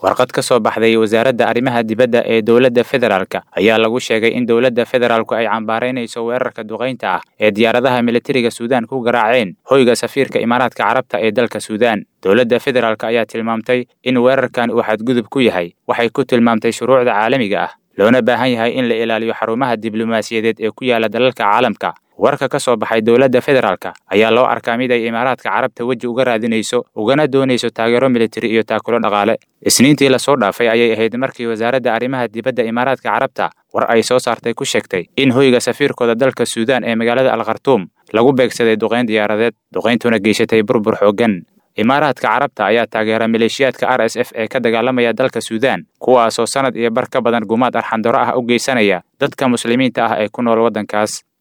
warqad ka soo baxday wasaaradda arrimaha dibadda ee dowladda federaalka ayaa lagu sheegay in dowladda federaalku ay cambaaraynayso weerarka duqaynta ah ee diyaaradaha militariga suudaan ku garaaceen hoyga safiirka imaaraadka carabta ee dalka suudaan dowladda federaalk ayaa tilmaamtay in weerarkan uu xadgudub ku yahay waxay ku tilmaamtay shuruucda caalamiga ah loona baahan yahay in la ilaaliyo xarumaha diblomaasiyadeed ee ku yaala dalalka caalamka warka ka soo baxay dowladda federaalka ayaa loo arkaa mid ay imaaraadka carabta weji uga raadinayso ugana doonayso taageero militari iyo taakulo dhaqaale isniintii lasoo dhaafay ayay ahayd markii wasaaradda arrimaha dibadda imaaraadka carabta war ay soo saartay ku sheegtay in hoyga safiirkooda dalka suudaan ee magaalada alkhartuum lagu beegsaday duqayn diyaaradeed duqayntuna geysatay burbur xooggan imaaraadka carabta ayaa taageera maleeshiyaadka r s f ee ka dagaalamaya dalka suudaan kuwaasoo sanad iyo bar ka badan gumaad arxandaro ah u geysanaya dadka muslimiinta ah ee ku nool waddankaas